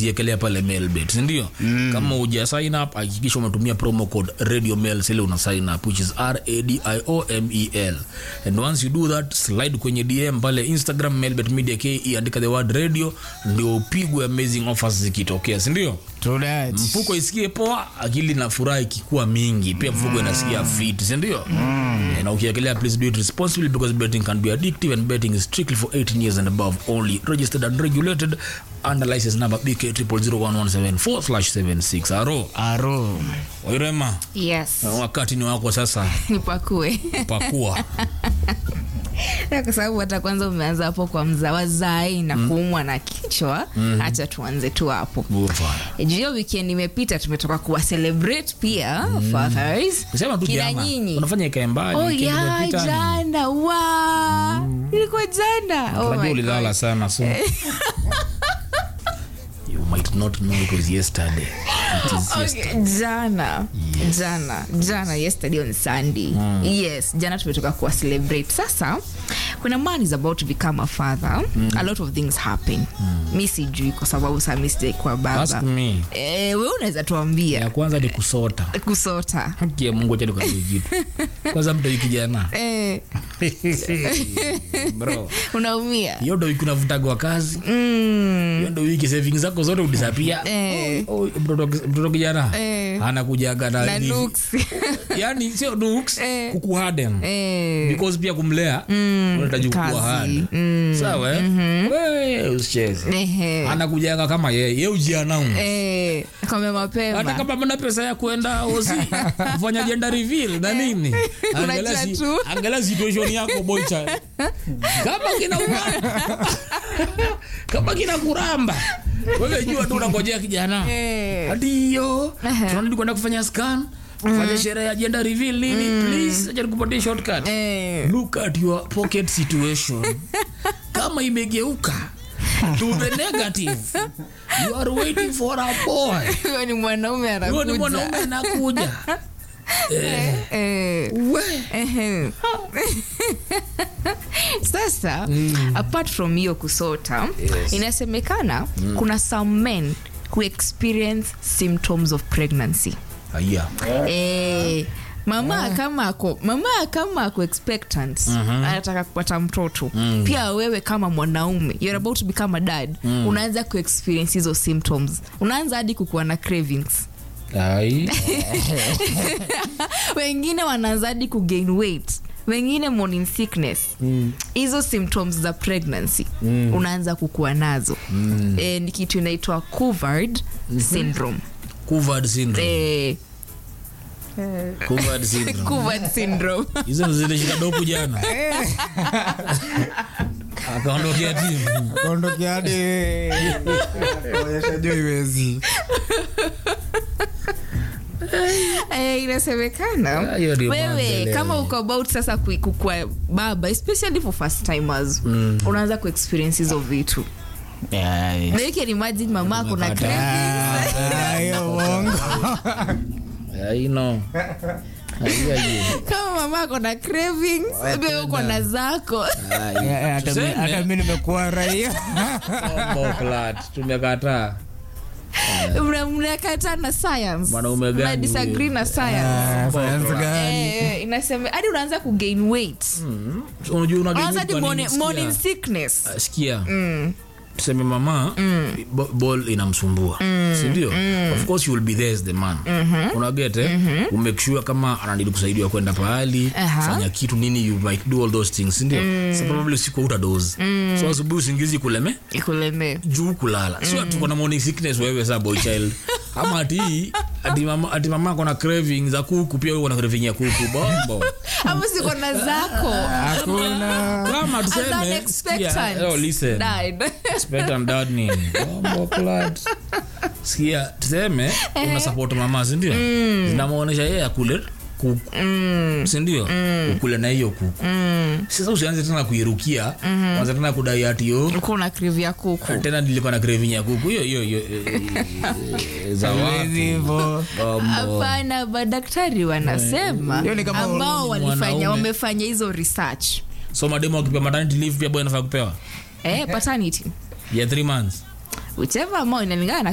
umeziekelea pale mailbet sindio mm. kama uja sign up hakikisha umetumia promo code radio mail sile una sign up which is radiomel and once you do that slide kwenye dm pale instagram mailbet media ke andika the word radio ndio upigwe amazing offers zikitokea sindio True that. mfuko isikie poa akili na furaha ikikuwa mingi pia mfuko inasikia fit sindio mm. na ukiekelea please do it responsibly because betting can be addictive and betting is strictly for 18 years and above only registered and regulated under license number bk 0001174 slash 76 aro Aro. wairema yes wakati ni wako sasa nipakue pakua Na kwa sababu hata kwanza umeanza hapo kwa mzawazai na kuumwa na kichwa hacha tuanze tu hapo Bufa. juu hiyo weekend imepita tumetoka kuwa celebrate pia fathers sema tu kina jama nyinyi unafanya ikae mbali oh weekend ya imepita ni- jana wa ilikuwa jana oh Unajua my ulilala God. sana so you might not know it was yesterday it is yesterday Okay, jana jana jana yesterday on sunday yes jana tumetoka kuwa celebrate sasa kuna man is about to become a father a lot of things happen mi sijui kwa sababu saa mi sijaikuwa ask baba me eh, we unaweza tuambia ya kwanza ni kusota kusota haki ya mungu acha nikwambie kitu kwanza mtoi kijana eh, bro unaumia hiyo ndo wiki unavutagwa kazi hiyo ndo wiki savings zako zote udisapia Eh. Oh, mtoto mtoto kijana Eh. anakujaga na na hivi. looks yani sio looks Eh. kukuharden eh, because pia kumlea unahitaji kazi. kukua hard sawa eh? Wewe, usicheze ehe, anakujaga kama yeye ye ujianau eh, kame hata mapema kama mna pesa ya kwenda osi kufanya gender reveal na nini angalia Unajua si- tu. angalia situation yako boy child kama kina kama kina kuramba wewe jua tu unangojea kijana Eh. hadi hiyo Ehe. tunarudi kwenda kufanya scan kufanya sherehe ya gender reveal nini please acha nikupatie shortcut Eh. look at your pocket situation kama imegeuka to the negative you are waiting for a boy huyo ni mwanaume huyo ni mwanaume anakuja anakuja eh, Eh, we ehe. sasa apart from hiyo kusota Yes. inasemekana kuna some men who experience symptoms of pregnancy aya eh, mama kama ako mama kama ako expectant anataka kupata mtoto pia wewe kama mwanaume you're about to become a dad unaanza kuexperience hizo symptoms unaanza hadi kukuwa na cravings ai wengine wanaanza hadi kugain weight wengine morning sickness hizo symptoms za pregnancy unaanza kukuwa nazo e, ni kitu inaitwa covard syndrome covered syndrome e, covered syndrome covard syndrome hizo ndo zilishika dopu jana akaondokea timu Kaondokea hadi onyesha juu iwezi. e, inasemekana Ah, hiyo ndio wewe maendeleo. kama uko about sasa kui- kukua baba especially for first timers unaanza kuexperience hizo vitu Ai. na you can imagine mama ako na cravings. Ah, hiyo uongo. I know. Ai, ai, kama mama ako na cravings wewe uko na zako ai. Eh, hata mi- Tuseme. hata mi nimekuwa raia Bombo flat, tumekataa Mna- mnakataa na science Mwanaume gani Mna disagree huyo? na science Ah, science gani? Eh, inasema hadi unaanza kugain weight unajua una unaanza gain hadi kwa nini? morning, Sikia. morning sickness Ah, sikia tuseme mama bo- ball inamsumbua sindio of course you will be there as the man unaget eh? umake sure kama anadili kusaidiwa kwenda pahali Aha. fanya kitu nini you might do all those things sindio so probably usiku utadozi so asubuhi usingizi kuleme ikulemee juu kulala sio tuko na morning sickness wewe sa boy child ama ati ati mama ati mama ako na craving za kuku pia wewe una craving ya kuku bombo ama siko na zako hakuna kama As tuseme unexpected. sikia, oh, listen Died. Expectant dad nini bombo clad sikia tuseme una support mama sindio zinamwonyesha yeye akule kuku sindio ukule na hiyo kuku sasa usianze tena kuirukia anza tena kudai ati yo uko na krivi ya kuku tena nilikuwa na craving ya kuku hiyo hiyo hiyo eh, eh, za Hawezi wapi hivyo. bombo hapana madaktari wanasema Hiyo ni kama ambao wewe ni walifanya mwanaume. wamefanya hizo research so mademo akipewa maternity leave pia boy anafaa kupewa eh, paternity ya 3 months whichever ambao inalingana na